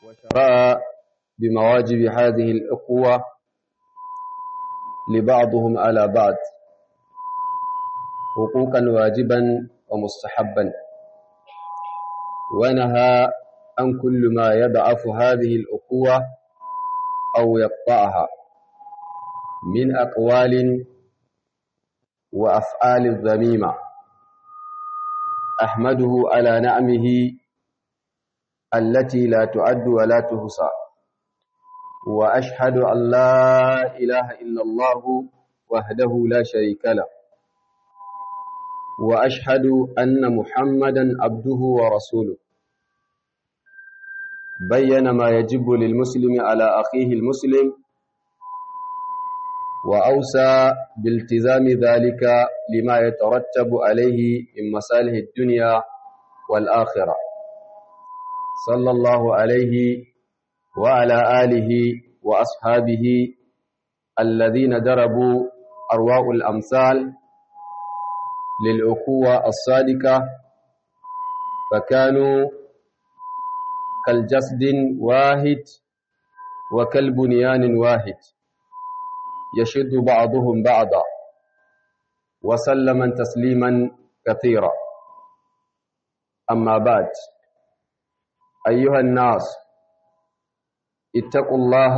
وشرع بمواجب هذه الأخوة لبعضهم على بعض حقوقا واجبا ومستحبا ونهى عن كل ما يضعف هذه الأخوة أو يقطعها من أقوال وأفعال الذميمة أحمده على نعمه التي لا تعد ولا تحصى وأشهد أن لا إله إلا الله وحده لا شريك له وأشهد أن محمدا عبده ورسوله بين ما يجب للمسلم على أخيه المسلم وأوسى بالتزام ذلك لما يترتب عليه من مصالح الدنيا والآخرة صلى الله عليه وعلى آله وأصحابه الذين دربوا أرواء الأمثال للأخوة الصادقة فكانوا كالجسد واحد وكالبنيان واحد يشد بعضهم بعضا وسلما تسليما كثيرا أما بعد أيها الناس اتقوا الله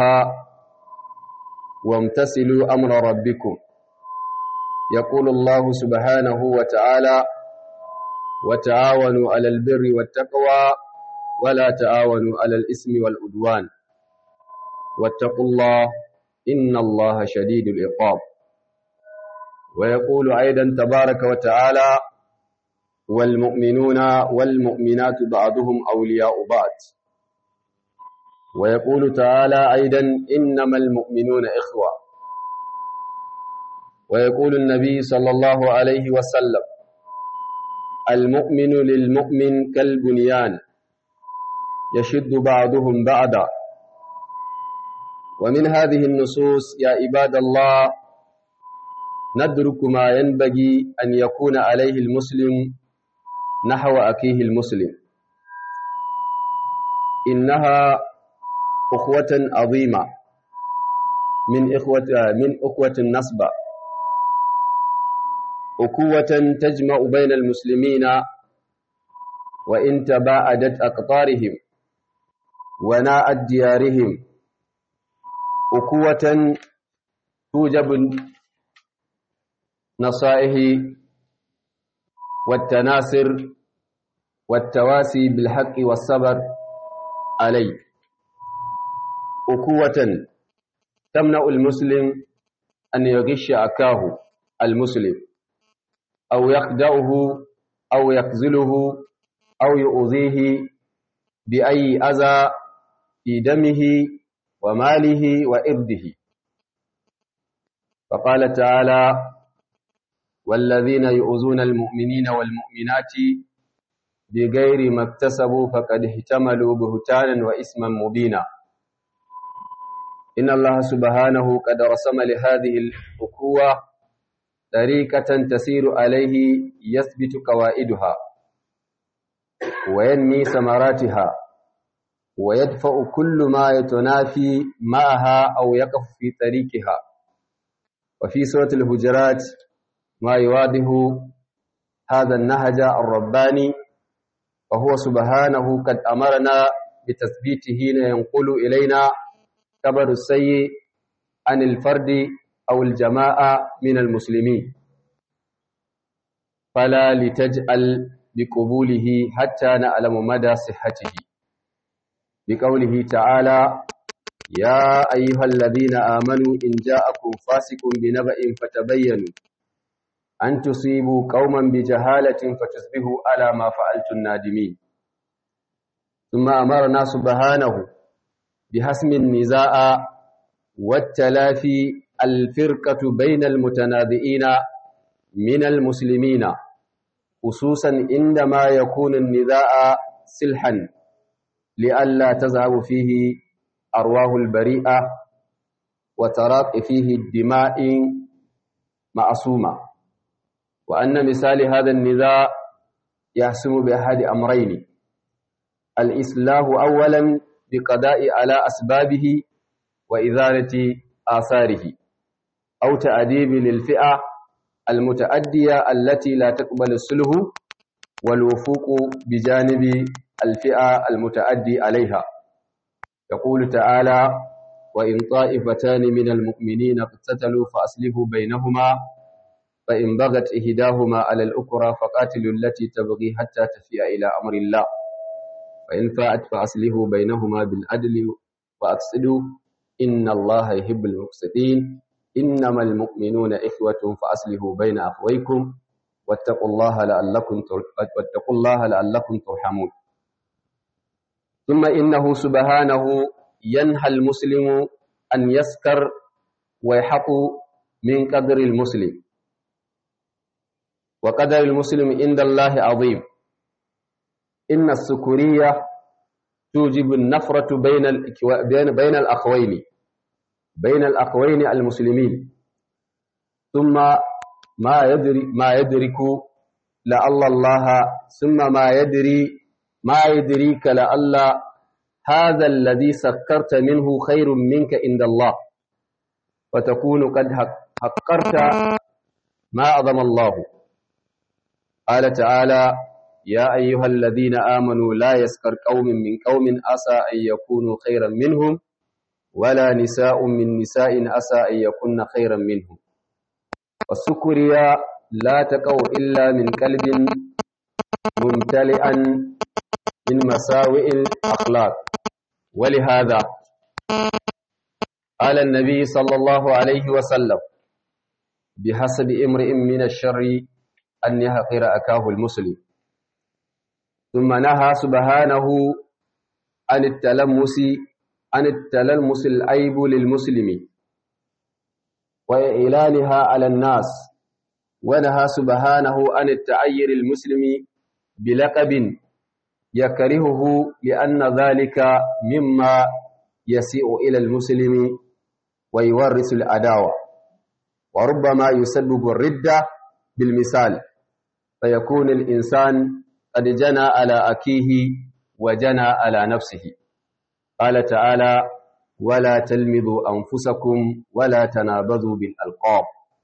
وامتثلوا أمر ربكم يقول الله سبحانه وتعالى وتعاونوا على البر والتقوى ولا تعاونوا على الإثم والعدوان واتقوا الله إن الله شديد العقاب ويقول أيضا تبارك وتعالى والمؤمنون والمؤمنات بعضهم أولياء بعض ويقول تعالى أيضا إنما المؤمنون إخوة ويقول النبي صلى الله عليه وسلم المؤمن للمؤمن كالبنيان يشد بعضهم بعضا ومن هذه النصوص يا عباد الله ندرك ما ينبغي أن يكون عليه المسلم نحو أخيه المسلم إنها أخوة عظيمة من إخوة من أخوة النصب أخوة تجمع بين المسلمين وإن تباعدت أقطارهم وناءت ديارهم أخوة توجب نصائح والتناصر والتواسي بالحق والصبر عليه أخوة تمنع المسلم أن يغش أكاه المسلم أو يخدعه أو يخذله أو يؤذيه بأي أذى في دمه وماله وإرده فقال تعالى والذين يؤذون المؤمنين والمؤمنات بغير ما اكتسبوا فقد احتملوا بهتانا وإثما مبينا إن الله سبحانه قد رسم لهذه الأخوة طريقة تسير عليه يثبت قوائدها وينمي ثمراتها ويدفع كل ما يتنافي معها أو يقف في طريقها وفي سورة الهجرات ما يواضح هذا النهج الرباني وهو سبحانه قد أمرنا بتثبيته ينقل إلينا خبر السيء عن الفرد أو الجماعة من المسلمين فلا لتجعل بقبوله حتى نعلم مدى صحته بقوله تعالى يا أيها الذين آمنوا إن جاءكم فاسق بنبأ فتبينوا أن تصيبوا قوما بجهالة فتصبحوا على ما فعلتم نادمين ثم أمرنا سبحانه بحسم النزاع والتلافي الفرقة بين المتنازئين من المسلمين خصوصا عندما يكون النزاع سلحا لئلا تذهب فيه أرواح البريئة وتراق فيه الدماء معصومة وأن مثال هذا النزاع يحسم بأحد أمرين الإصلاح أولا بقضاء على أسبابه وإزالة آثاره أو تأديب للفئة المتأدية التي لا تقبل السلح والوفوق بجانب الفئة المتأدي عليها يقول تعالى وإن طائفتان من المؤمنين اقتتلوا فأصلحوا بينهما فإن بغت إهداهما على الأخرى فقاتلوا التي تبغي حتى تفيء إلى أمر الله فإن فاءت فأصلحوا بينهما بالعدل وأقسطوا إن الله يحب المقسطين إنما المؤمنون إخوة فأصلحوا بين أخويكم واتقوا الله لعلكم واتقوا الله لعلكم ترحمون ثم إنه سبحانه ينهى المسلم أن يسكر ويحق من قدر المسلم وقدر المسلم عند الله عظيم إن السكرية توجب النفرة بين بين بين الأخوين بين الأخوين المسلمين ثم ما يدري ما يدرك لعل الله ثم ما يدري ما يدريك لعل هذا الذي سكرت منه خير منك عند الله وتكون قد حقرت ما أعظم الله قال تعالى يا أيها الذين آمنوا لا يسكر قوم من قوم أسى أن يكونوا خيرا منهم ولا نساء من نساء أسى أن يكون خيرا منهم والسكريا لا تقع إلا من قلب ممتلئا من مساوئ الأخلاق ولهذا قال النبي صلى الله عليه وسلم بحسب امرئ من الشر أن يحقر أكاه المسلم ثم نهى سبحانه عن التلمس عن التلمس العيب للمسلم وإعلانها على الناس ونهى سبحانه عن التعير المسلم بلقب يكرهه لأن ذلك مما يسيء إلى المسلم ويورث العداوة وربما يسبب الردة بالمثال فيكون الإنسان قد جنى على أكيه وجنى على نفسه قال تعالى ولا تلمذوا أنفسكم ولا تنابذوا بالألقاب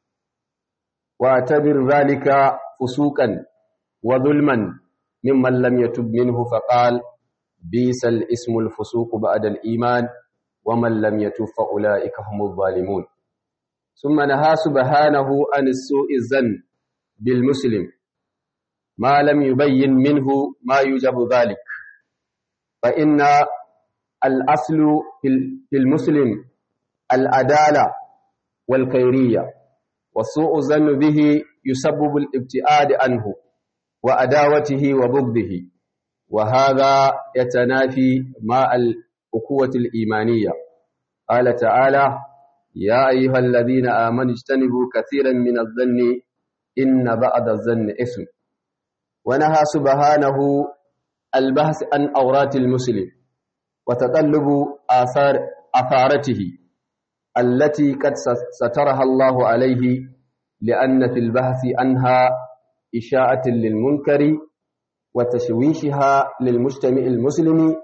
واعتبر ذلك فسوقا وظلما ممن لم يتب منه فقال بيس الاسم الفسوق بعد الإيمان ومن لم يتب فأولئك هم الظالمون ثم نهى سبحانه عن السوء الزن بالمسلم ما لم يبين منه ما يجب ذلك فإن الأصل في المسلم العدالة والخيرية وسوء الظن به يسبب الابتعاد عنه وأداوته وبغضه وهذا يتنافي مع الأخوة الإيمانية قال تعالى يا أيها الذين آمنوا اجتنبوا كثيرا من الظن إن بعد الظن إثم ونهى سبحانه البحث عن أورات المسلم وتطلب آثار أثارته التي قد سترها الله عليه لأن في البحث عنها إشاعة للمنكر وتشويشها للمجتمع المسلم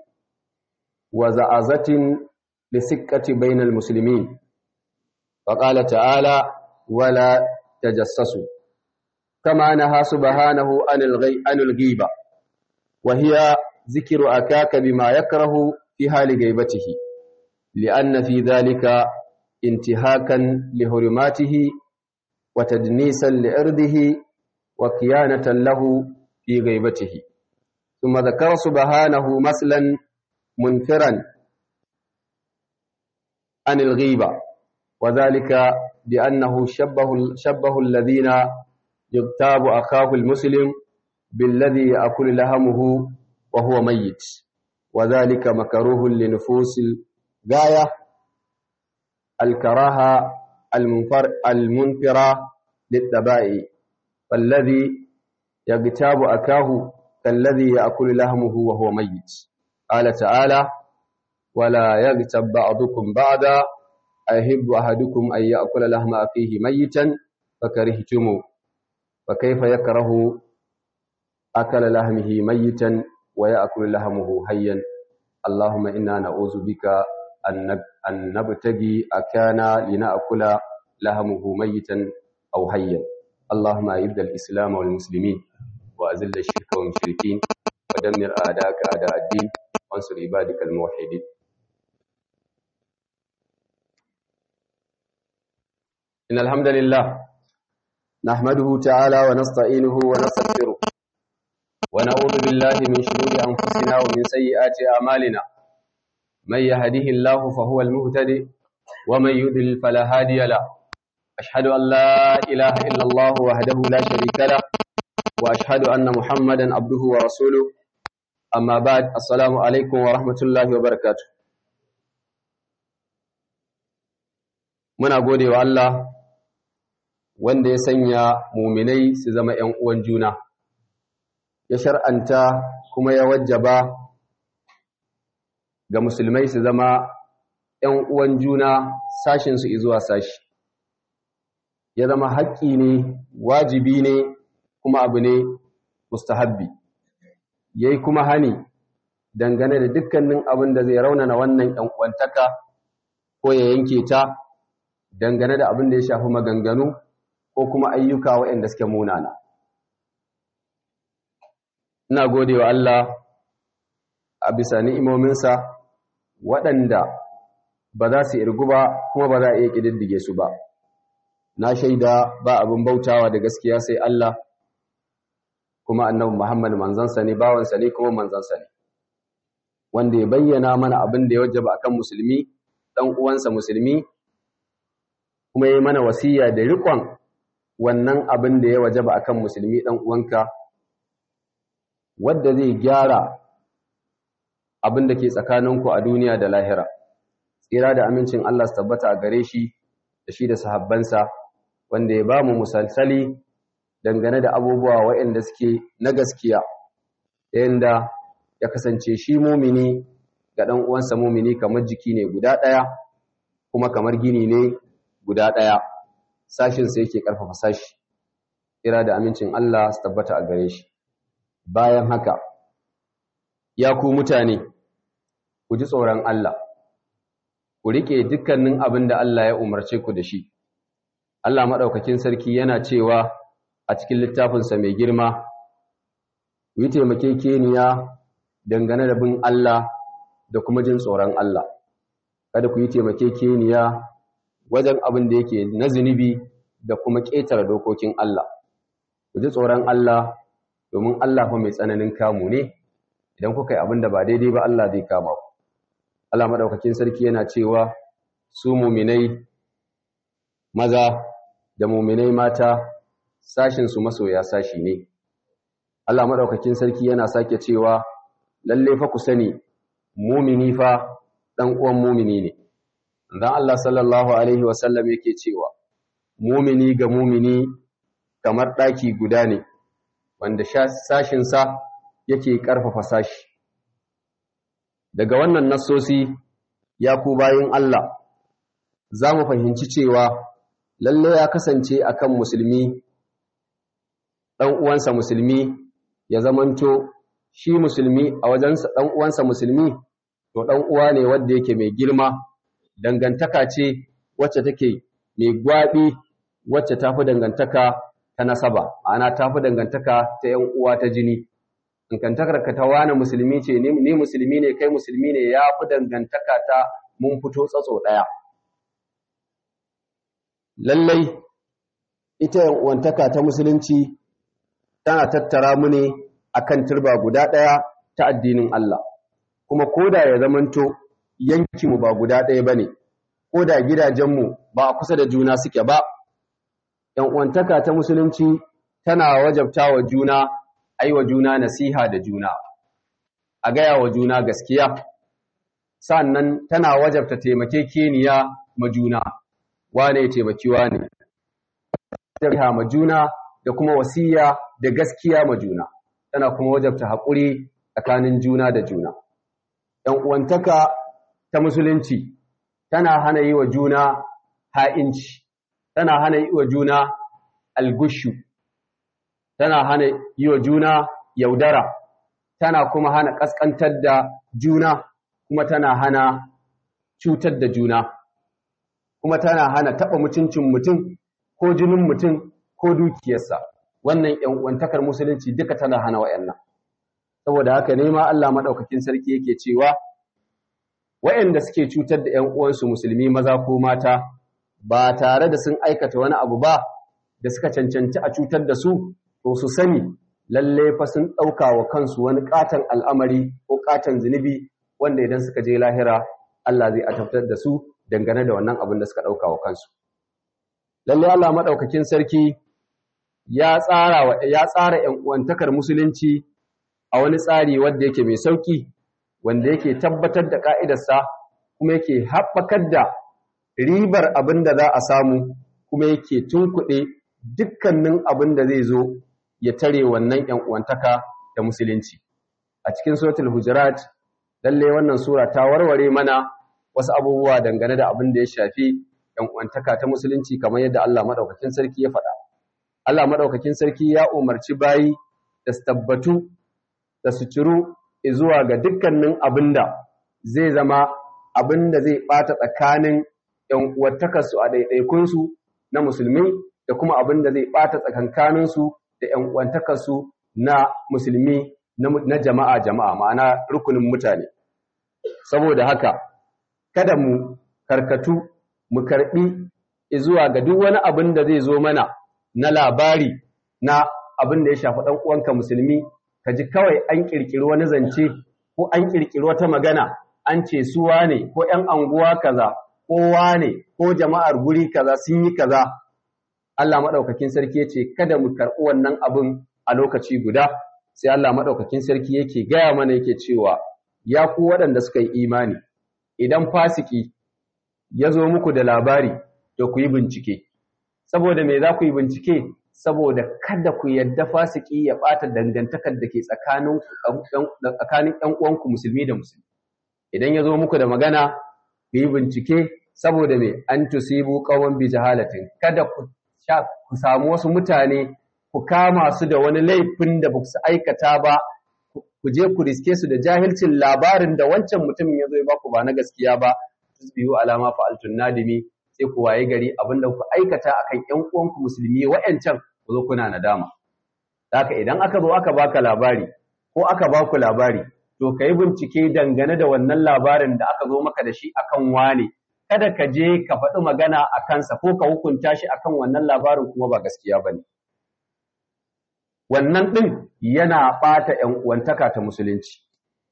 وزعزة لسكة بين المسلمين فقال تعالى ولا تجسسوا كما نهى سبحانه عن الغي عن الغيبة وهي ذكر أكاك بما يكره في حال غيبته لأن في ذلك انتهاكا لهرماته وتدنيسا لعرضه وكيانة له في غيبته ثم ذكر سبحانه مثلا منفرا عن الغيبة وذلك بأنه شبه, شبه الذين يغتاب أخاه المسلم بالذي يأكل لهمه وهو ميت وذلك مكروه لنفوس الغاية الكراهة المنفر المنفرة للتبائي فالذي يغتاب أكاه كالذي يأكل لهمه وهو ميت قال تعالى ولا يغتب بعضكم بعضا أيحب أحدكم أن يأكل لحم أخيه ميتا فكرهتموه فكيف يكره أكل لحمه ميتا ويأكل لحمه حيا اللهم إنا نعوذ بك أن نبتغي أكانا لنأكل لهمه ميتا أو حيا اللهم أعز الإسلام والمسلمين وأذل الشرك والمشركين ودمر أعداءك أعداء الدين وانصر عبادك الموحدين إن الحمد لله نحمده تعالى ونستعينه ونستغفره ونعوذ بالله من شرور أنفسنا ومن سيئات أعمالنا من يهده الله فهو المهتدي ومن يضلل فلا هادي له أشهد أن لا إله إلا الله وحده لا شريك له وأشهد أن محمدا عبده ورسوله أما بعد السلام عليكم ورحمة الله وبركاته muna gode wa Allah wanda ya sanya muminai su zama ‘yan uwan juna, ya shar'anta kuma ya wajaba ga musulmai su zama ‘yan uwan juna sashinsu izuwa sashi, ya zama haƙƙi ne, wajibi ne, kuma abu ne mustahabbi, ya yi kuma hani dangane da dukkanin abin da zai raunana wannan ‘yan uwantaka ko ya yanke ta dangane da abin da ya shafi maganganu ko kuma ayyuka waɗanda suke munana. Ina gode wa Allah a bisa ni'imominsa waɗanda ba za su irgu ba kuma ba za a iya ƙididdige su ba. Na shaida ba abin bautawa da gaskiya sai Allah kuma annabi Muhammad manzansa ne bawansa ne kuma manzansa ne. Wanda ya bayyana mana abin da ya wajaba akan musulmi, ɗan uwansa musulmi, kuma ya yi mana wasiya da riƙon wannan abin da ya wajaba akan musulmi ɗan uwanka wadda zai gyara abin da ke tsakaninku a duniya da lahira tsira da amincin Allah su tabbata a gare shi da shi da sahabbansa wanda ya ba mu musalsali dangane da abubuwa waɗanda suke na gaskiya yadda ya kasance shi mumini ga ɗan uwansa mumini kamar jiki ne guda ɗaya kuma kamar gini ne guda ɗaya sashinsa yake ƙarfafa sashi kira da amincin Allah su tabbata a gare shi bayan haka ya ku mutane ku ji tsoron Allah ku riƙe dukkanin abin da Allah ya umarce ku da shi Allah maɗaukakin sarki yana cewa a cikin littafinsa mai girma ku yi taimakekeniya dangane da bin Allah da kuma jin tsoron Allah kada ku yi taimakekeniya wajen abin da yake na zunubi da kuma ƙetare dokokin Allah. Ku ji tsoron Allah domin Allah fa mai tsananin kamu ne, idan kuka yi abin da ba daidai ba Allah zai kama ku. Allah maɗaukakin sarki yana cewa su muminai maza da muminai mata sashinsu masoya sashi ne. Allah maɗaukakin sarki yana sake cewa lalle fa ku sani mumini fa ɗan uwan mumini ne. dan Allah sallallahu alaihi wasallam yake cewa mumini ga mumini kamar daki guda ne wanda sashin sa yake karfafa sashi daga wannan nassosi ya ku bayin Allah zamu fahimci cewa lalle ya kasance akan musulmi dan uwansa musulmi ya zamanto shi musulmi a wajensa dan uwansa musulmi to dan uwa ne wanda yake mai girma dangantaka ce wacce take mai gwaɓi wacce ta fi dangantaka ta nasaba ana ta fi dangantaka ta ‘yan uwa ta jini dangantakar ka ta wani musulmi ce ni musulmi ne kai musulmi ne ya fi dangantaka ta mun fito tsatso ɗaya lallai ita ‘yan uwantaka ta musulunci tana tattara mu ne akan turba guda ɗaya ta addinin Allah kuma koda ya zamanto yankinmu ba guda ɗaya ba ne, ko da gidajenmu ba a kusa da juna suke ba, ‘yan'uwantaka ta musulunci tana wajabta wa juna, ai wa juna nasiha da juna, a gaya wa juna gaskiya, sannan tana wajabta taimakekeniya ma juna, wane ya taimaki wane, wajabta ma juna da kuma wasiya da gaskiya ma juna, tana kuma wajabta haƙuri tsakanin juna da juna. ‘Yan'uwantaka ta musulunci tana hana yi wa juna ha'inci, tana hana yi wa juna algushu, tana hana yi wa juna yaudara, tana kuma hana ƙasƙantar da juna kuma tana hana cutar da juna kuma tana hana taɓa mutuncin mutum ko jinin mutum ko dukiyarsa wannan ‘yan uwantakar musulunci duka tana hana wa'yannan saboda haka ne ma Allah maɗaukakin sarki yake cewa wa'yanda suke cutar da ‘yan uwansu musulmi maza ko mata ba tare da sun aikata wani abu ba da suka cancanci a cutar da su to su sani lalle fa sun ɗauka wa kansu wani ƙaton al'amari ko ƙaton zunubi wanda idan suka je lahira Allah zai ataftar da su dangane da wannan abin da suka ɗauka wa kansu. Lalle Allah maɗaukakin sarki ya tsara wa ya tsara ‘yan uwantakar musulunci a wani tsari wanda yake mai sauƙi wanda yake tabbatar da ƙa'idarsa kuma yake haɓakar da ribar abin da za a samu kuma yake tunkuɗe dukkanin abin da zai zo ya tare wannan ‘yan uwantaka da musulunci. A cikin suratul Hujurat, lalle wannan sura ta warware mana wasu abubuwa dangane da abin da ya shafi ‘yan uwantaka ta musulunci kamar yadda Allah maɗaukakin sarki ya faɗa. Allah maɗaukakin sarki ya umarci bayi da su tabbatu da su ciru zuwa ga dukkanin abin da zai zama abin da zai ɓata tsakanin ‘yan uwantakarsu a ɗaiɗaikunsu na musulmi da kuma abin da zai ɓata tsakankaninsu da ‘yan uwantakarsu na musulmi na jama'a jama'a ma'ana rukunin mutane. Saboda haka, kada mu karkatu mu karɓi zuwa ga duk wani abin da zai zo mana na labari na abin da ya shafi ɗan uwanka musulmi, ka ji kawai an ƙirƙiri wani zance ko an ƙirƙiri wata magana an ce su wane ko ‘yan anguwa kaza ko wane ko jama'ar guri kaza sun yi kaza Allah maɗaukakin sarki ya ce kada mu karɓi wannan abin a lokaci guda sai Allah maɗaukakin sarki yake gaya mana yake cewa ya ku waɗanda suka yi imani idan fasiki ya zo muku da labari to ku yi bincike saboda me za ku yi bincike saboda kada ku yadda fasiki ya ɓata dangantakar da ke tsakanin ‘yan uwanku musulmi da musulmi idan ya zo muku da magana ku yi bincike saboda me an tusibu qawman bi jahalatin kada ku ku samu wasu mutane ku kama su da wani laifin da ba su aikata ba ku je ku riske su da jahilcin labarin da wancan mutumin ya zo ya baku ba na gaskiya ba tusbihu alama fa'altun nadimi sai ku waye gari abinda ku aikata akan ƴan uwanku musulmi wa'ancan ku zo kuna nadama haka idan aka zo aka baka labari ko aka baku labari to kai bincike dangane da wannan labarin da aka zo maka da shi akan wane kada ka je ka faɗi magana a kansa ko ka hukunta shi akan wannan labarin kuma ba gaskiya ba ne. Wannan ɗin yana ɓata ‘yan uwantaka ta musulunci.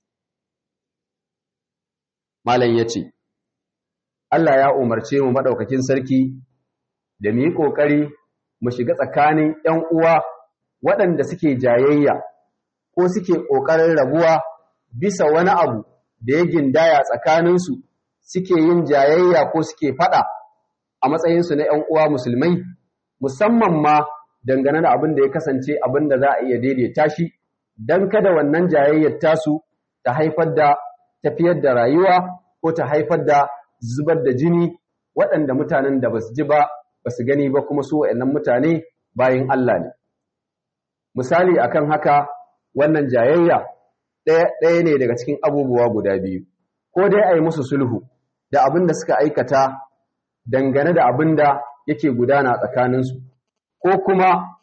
Malam ya ce, Allah ya umarce mu maɗaukakin sarki da mu yi ƙoƙari mu shiga tsakanin ‘yan uwa waɗanda suke jayayya ko suke ƙoƙarin rabuwa bisa wani abu da ya gindaya tsakaninsu suke yin jayayya ko suke faɗa a matsayinsu na ‘yan uwa musulmai, musamman ma dangane da abin da ya kasance abin da za a iya daidaita shi, don kada wannan jayayyar tasu ta haifar da tafiyar da rayuwa ko ta haifar da zubar da jini waɗanda mutanen da ba su ji ba, ba su gani ba kuma su waɗannan mutane bayan Allah ne. Misali akan haka wannan jayayya ɗaya ne daga cikin abubuwa guda biyu, ko dai a yi musu sulhu. da abin da suka aikata dangane da abin da yake gudana tsakaninsu, ko kuma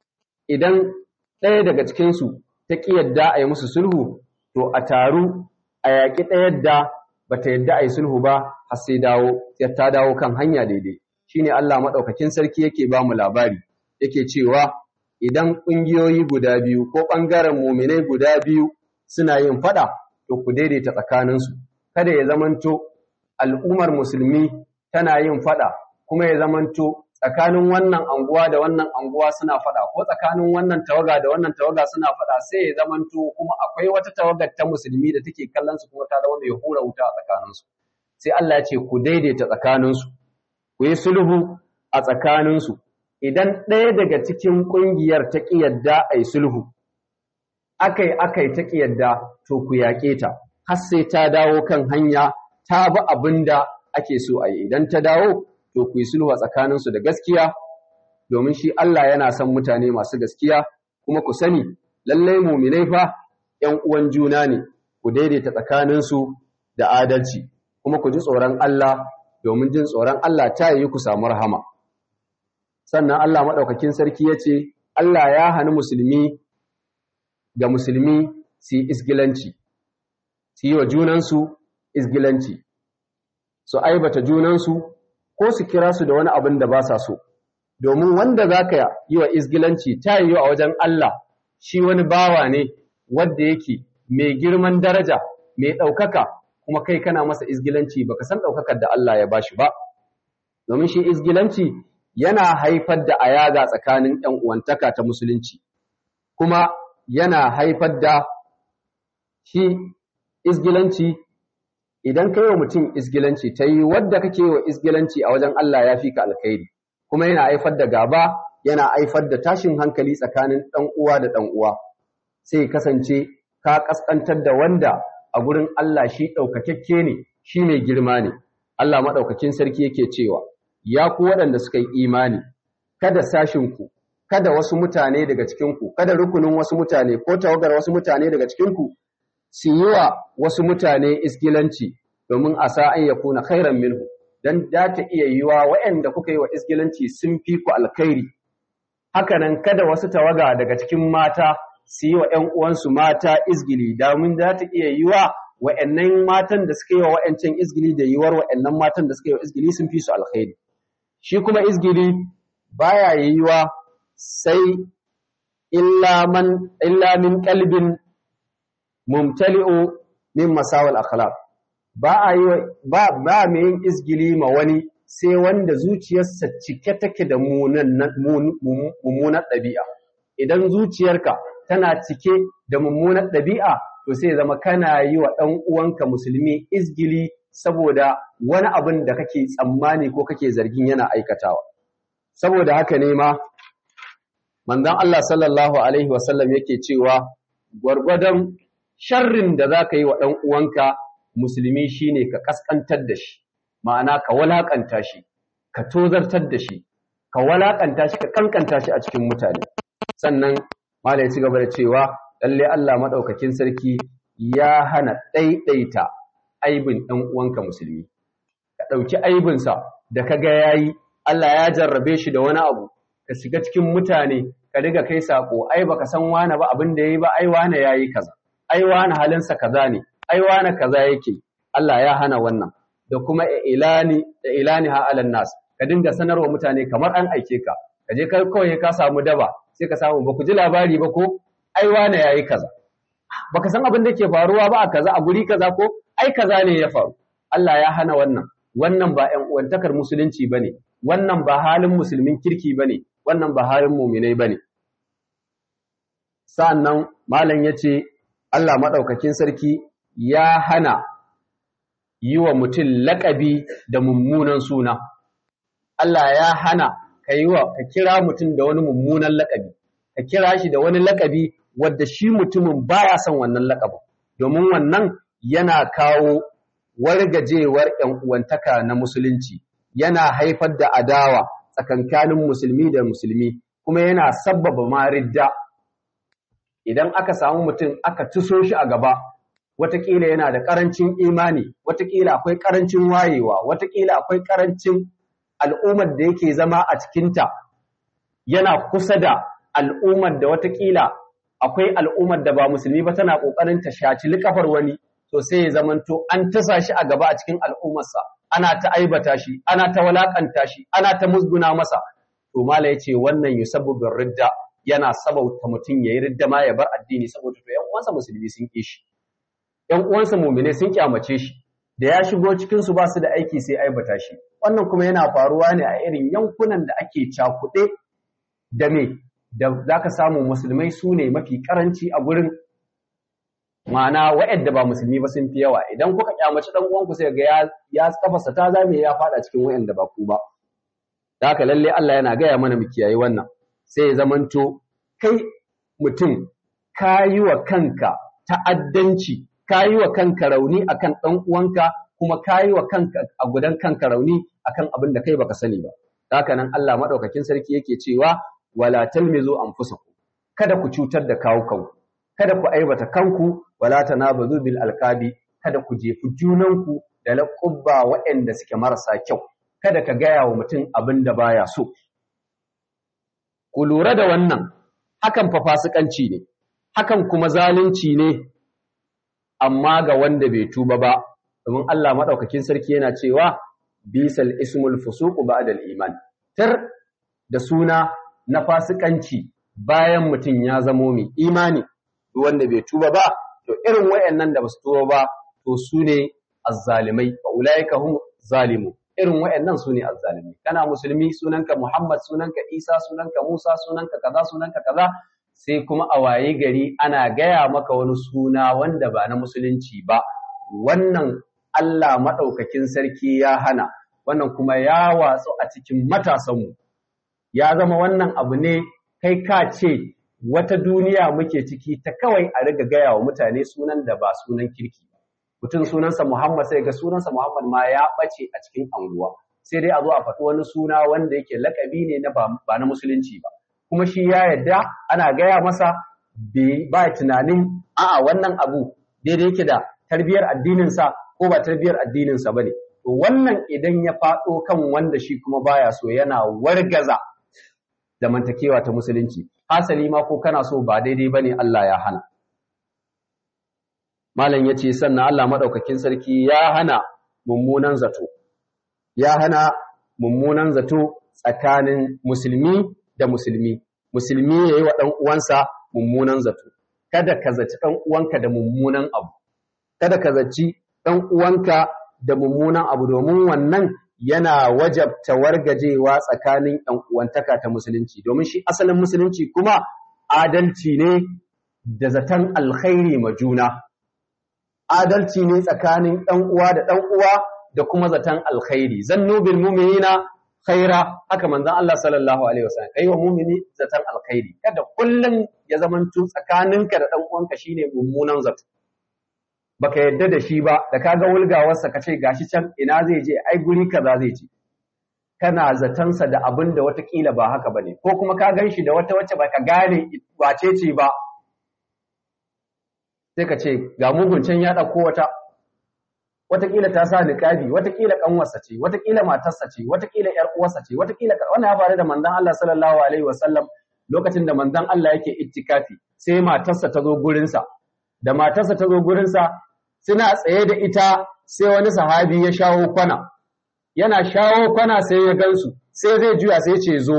idan ɗaya daga cikinsu ta ƙi yadda a yi musu sulhu, to a taru a yaƙi ɗaya da ba ta yadda a yi sulhu ba har sai dawo, ta dawo kan hanya daidai. Shi ne Allah maɗaukakin sarki yake ba mu labari, yake cewa idan ƙungiyoyi guda biyu ko ɓangaren muminai guda biyu suna yin faɗa, to ku daidaita tsakaninsu. Kada ya zamanto al'ummar musulmi tana yin fada kuma ya zamanto tsakanin wannan anguwa da wannan anguwa suna fada ko tsakanin wannan tawaga da wannan tawaga suna fada sai ya zamanto kuma akwai wata tawagar ta musulmi da take kallon su kuma ta zama mai hura wuta a tsakaninsu sai Allah ya ce ku daidaita tsakaninsu ku yi sulhu a tsakaninsu idan ɗaya daga cikin ƙungiyar ta ƙi yadda a yi sulhu akai akai ta ƙi yadda to ku yaƙe ta har sai ta dawo kan hanya ta bi abin da ake so a yi idan ta dawo to ku yi sulhu a tsakaninsu da gaskiya domin shi Allah yana son mutane masu gaskiya kuma ku sani lallai muminai fa ‘yan uwan juna ne ku daidaita tsakaninsu da adalci kuma ku ji tsoron Allah domin jin tsoron Allah ta yi ku samu rahama sannan Allah maɗaukakin sarki ya ce Allah ya hani musulmi ga musulmi su yi isgilanci su yi wa junansu isgilanci su aibata junansu ko su kira su da wani abin da ba sa so domin wanda za ka yi wa isgilanci ta yi a wajen Allah shi wani bawa ne wadda yake mai girman daraja mai ɗaukaka kuma kai kana masa isgilanci baka san ɗaukakar da Allah ya bashi ba domin shi isgilanci yana haifar da ayaga tsakanin ‘yan uwantaka ta musulunci kuma yana haifar da shi isgilanci idan ka yi wa mutum isgilanci ta yi wadda kake wa isgilanci a wajen Allah ya fi ka alkhairi kuma yana haifar da gaba yana haifar da tashin hankali tsakanin ɗan uwa da ɗan uwa sai kasance ka ƙasƙantar da wanda a gurin Allah shi ɗaukakakke ne shi mai girma ne Allah maɗaukakin sarki yake cewa ya ku waɗanda suka yi imani kada sashinku kada wasu mutane daga cikinku kada rukunin wasu mutane ko tawagar wasu mutane daga cikinku su yi wa wasu mutane isgilanci domin a sa an yakuna khairan minhu dan da ta iya yiwa waɗanda kuka yi wa isgilanci sun fi ku alkhairi hakanan kada wasu tawaga daga cikin mata su yi wa ‘yan uwansu mata izgili domin za ta iya yiwa wa'yannan matan da suka yi wa wa'yancan izgili da yiwuwar wa'yannan matan da suka yi wa izgili sun fi su alkhairi shi kuma izgili baya yiwa sai illa min kalbin mumtali'u min masawal akhlaq ba a yi ba ba mai yin izgili ma wani sai wanda zuciyarsa cike take da mummunan ɗabi'a idan zuciyarka tana cike da mummunan ɗabi'a to sai zama kana yi wa ɗan uwanka musulmi izgili saboda wani abin da kake tsammani ko kake zargin yana aikatawa saboda haka ne ma manzon Allah sallallahu alaihi wasallam yake cewa gwargwadon sharrin da za ka yi wa ɗan uwanka musulmi shine ka kaskantar da shi ma'ana ka walakanta shi ka tozartar da shi ka walakanta shi ka kankanta shi a cikin mutane sannan malai ya ci gaba da cewa lalle Allah madaukakin sarki ya hana ɗaiɗaita aibin ɗan uwanka musulmi ka ɗauki aibinsa da ka ga yayi Allah ya jarrabe shi da wani abu ka shiga cikin mutane ka riga kai sako ai baka san wani ba abin da yayi ba ai wani yayi kaza ai wani halinsa kaza ne ai wani kaza yake Allah ya hana wannan da kuma ilani da ilani ha alan nas ka dinga sanarwa mutane kamar an aike ka ka je kai kawai ka samu daba sai ka samu ba ku ji labari ba ko ai wane yayi kaza baka san abin da ke faruwa ba a kaza a guri kaza ko ai kaza ne ya faru Allah ya hana wannan wannan ba ƴan uwantakar musulunci bane wannan ba halin musulmin kirki bane wannan ba halin mu'minai bane sa'annan malam yace Allah madaukakin sarki ya hana yi wa mutum laƙabi da mummunan suna Allah ya hana ka yi wa ka kira mutum da wani mummunan laƙabi ka kira shi da wani laƙabi wadda shi mutumin baya son wannan laƙabin domin wannan yana kawo wargajewar ‘yan uwantaka na musulunci yana haifar da adawa tsakankanin musulmi da musulmi kuma yana sabbaba maridda idan aka samu mutum aka tuso shi a gaba watakila yana da ƙarancin imani watakila akwai ƙarancin wayewa watakila akwai ƙarancin al'ummar da yake zama a cikinta yana kusa da al'ummar da watakila akwai al'ummar da ba musulmi ba tana ƙoƙarin ta shaci likafar wani to sai ya zamanto an tasa shi a gaba a cikin al'ummarsa ana ta aibata shi ana ta walakanta shi ana ta musguna masa to mala yace wannan yusabbu ridda yana sabauta mutum yayi ridda ma ya bar addini saboda to ƴan uwansa musulmi sun ƙi shi ƴan uwansa mu'mine sun kyamace shi da ya shigo cikin su ba su da aiki sai aibata shi wannan kuma yana faruwa ne a irin yankunan da ake cakuɗe da me da zaka samu musulmai su ne mafi karanci a gurin ma'ana waɗanda ba musulmi ba sun fi yawa idan kuka kyamaci dan uwanku sai ga ya ya kafarsa ta zame ya fada cikin waɗanda ba ku ba da haka lalle Allah yana gaya mana mu kiyaye wannan sai ya zamanto kai mutum kayi wa kanka ta'addanci kayi wa kanka rauni akan dan uwanka kuma kayi wa kanka a gudan kanka rauni akan abin da kai baka sani ba haka nan Allah madaukakin sarki yake cewa wala talmizu anfusakum kada ku cutar da kawo kanku kada ku aibata kanku wala tanabazu bil alqabi kada ku jefi junanku da laƙubba waɗanda suke marasa kyau kada ka gaya wa mutum abin da baya so ku lura da wannan hakan fa fasikanci ne hakan kuma zalunci ne amma ga wanda bai tuba ba domin Allah madaukakin sarki yana cewa bisal ismul fusuqu ba'da iman tar da suna na fasikanci bayan mutum ya zamo mai imani wanda bai tuba ba to irin wayannan da basu tuba ba to su ne azzalimai fa ulaika hum zalimu irin wayannan su ne azzalimai kana musulmi sunanka Muhammad sunanka Isa sunanka Musa sunanka kaza sunanka kaza sai kuma a waye gari ana gaya maka wani suna wanda ba na musulunci ba wannan Allah maɗaukakin sarki ya hana wannan kuma ya watsu a cikin matasanmu ya zama wannan abu ne kai ka ce wata duniya muke ciki ta kawai a riga gaya wa mutane sunan da ba sunan kirki ba mutum sunansa Muhammad sai ga sunansa Muhammad ma ya ɓace a cikin anguwa sai dai a zo a faɗi wani suna wanda yake lakabi ne na ba na musulunci ba kuma shi ya yadda ana gaya masa ba tunanin a'a wannan abu daidai yake da tarbiyar addininsa ko ba tarbiyar addininsa ba ne to wannan idan ya faɗo kan wanda shi kuma baya so yana wargaza zamantakewa ta musulunci hasali ma ko kana so ba daidai ba ne Allah ya hana malam ya ce sannan Allah maɗaukakin sarki ya hana mummunan zato ya hana mummunan zato tsakanin musulmi da musulmi musulmi ya yi wa ɗan uwansa mummunan zato kada ka zaci ɗan uwanka da mummunan abu kada ka zaci ɗan uwanka da mummunan abu domin wannan yana wajabta wargajewa tsakanin ɗan uwantaka ta musulunci domin shi asalin musulunci kuma adalci ne da zaton alkhairi ma juna adalci ne tsakanin ɗan uwa da ɗan uwa da kuma zaton alkhairi zannu bil mu'minina khaira haka manzon Allah sallallahu alaihi wasallam kai wa mu'mini zaton alkhairi kada kullun ya zamanto tsakaninka da dan uwanka shine mummunan zato baka yadda da shi ba da kaga wulgawarsa ka ce gashi can ina zai je ai guri kaza zai je kana zatansa da abin da watakila ba haka bane ko kuma ka gan shi da wata wacce baka gane wace ce ba sai ka ce ga mugun can ya ɗauko wata watakila ta sa niqabi watakila kanwarsa ce watakila matarsa ce watakila yar uwarsa ce watakila wannan ya faru da manzon Allah sallallahu alaihi wasallam lokacin da manzon Allah yake ittikafi sai matarsa ta zo gurin sa da matarsa ta zo gurin sa suna tsaye da ita sai wani sahabi ya shawo kwana yana shawo kwana sai ya gansu sai zai juya sai ce zo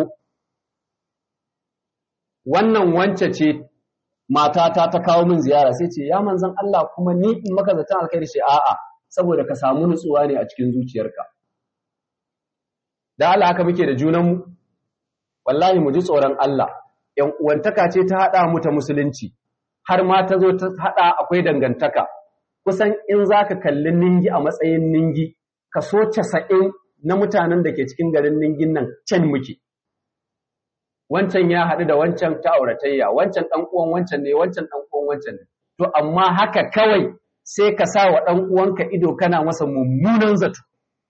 wannan wance ce matata ta kawo min ziyara sai ce ya manzon Allah kuma ni in maka zaton alkhairi ce a'a saboda ka samu nutsuwa ne a cikin zuciyarka da Allah haka muke da junanmu wallahi mu ji tsoron Allah ƴan uwantaka ce ta haɗa mu ta musulunci har ma ta zo ta haɗa akwai dangantaka kusan in zaka kalli ningi a matsayin ningi kaso casa'in na mutanen da ke cikin garin ningin nan can muke wancan ya haɗu da wancan ta auratayya wancan ɗan uwan wancan ne wancan ɗan uwan wancan ne to amma haka kawai sai ka sa wa ɗan uwanka ido kana masa mummunan zato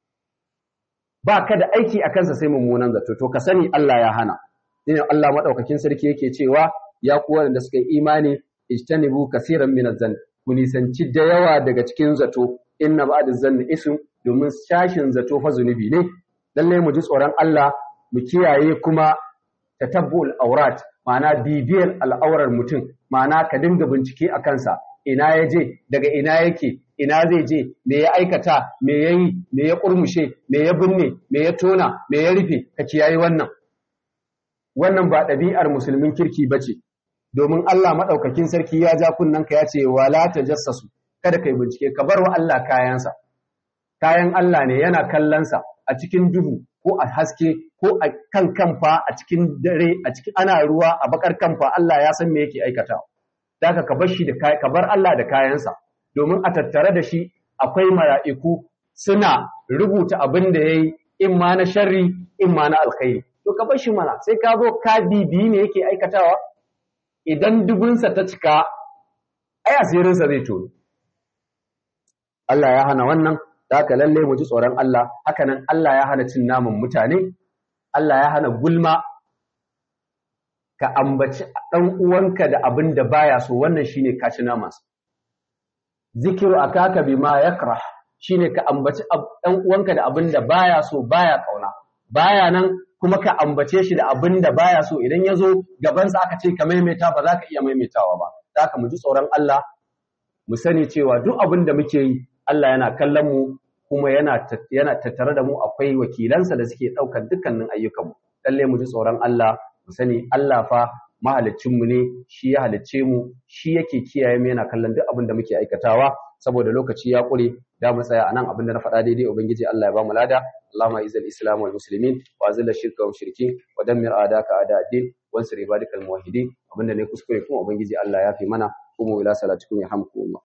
ba ka da aiki a kansa sai mummunan zato to ka sani Allah ya hana shine Allah madaukakin sarki yake cewa ya ku wanda suka yi imani ijtanibu kaseeran min zan ku nisanci da yawa daga cikin zato inna ba'da zanni ism domin shashin zato fa zunubi ne lalle mu ji tsoron Allah mu kiyaye kuma tatabbul aurat ma'ana bibiyar al'aurar mutum ma'ana ka dinga bincike a kansa ina ya je daga ina yake ina zai je me ya aikata me ya yi me ya kurmushe me ya binne me ya tona me ya rufe ka kiyaye wannan wannan ba ɗabi'ar musulmin kirki ba ce domin Allah maɗaukakin sarki ya ja kunnanka ya ce wala tajassasu kada kai bincike ka bar wa Allah kayansa kayan Allah ne yana kallonsa a cikin duhu ko a haske ko a kan kamfa a cikin dare a cikin ana ruwa a bakar kamfa Allah ya san me yake aikata daga ka bar shi da ka bar Allah da kayansa domin a tattare da shi akwai mala'iku suna rubuta abin da yayi in ma na sharri in ma na alkhairi to ka bar shi mana sai ka zo ka bibiyi ne yake aikatawa idan dubunsa ta cika ai asirinsa zai tono Allah ya hana wannan da haka lalle mu ji tsoron Allah haka nan Allah ya hana cin naman mutane Allah ya hana gulma ka ambaci ɗan uwanka da abin da baya so wannan shine ka ci namansa zikiru akaka bima yakrah shine ka ambaci ɗan uwanka da abin da baya so baya kauna baya nan kuma ka ambace shi da abin da baya so idan ya zo gabansa aka ce ka maimaita ba za ka iya maimaitawa ba za ka mu ji tsoron Allah mu sani cewa duk abin da muke yi Allah yana kallon mu kuma yana yana tattare da mu akwai wakilansa da suke ɗaukar dukkanin ayyukanmu lalle mu ji tsoron Allah mu sani Allah fa mahaliccinmu ne shi ya halicce mu shi yake kiyaye mu yana kallon duk abin da muke aikatawa saboda lokaci ya ƙure da mu tsaya anan abin da na faɗa daidai ubangiji Allah ya ba mu lada Allahumma izil islam wal muslimin wa azil shirka wal mushrikin wa dammir a'daka a'da ad-din wansur ibadakal muwahhidin abin da ne kuskure kuma ubangiji Allah ya fi mana kuma ila salatikum yarhamkumullah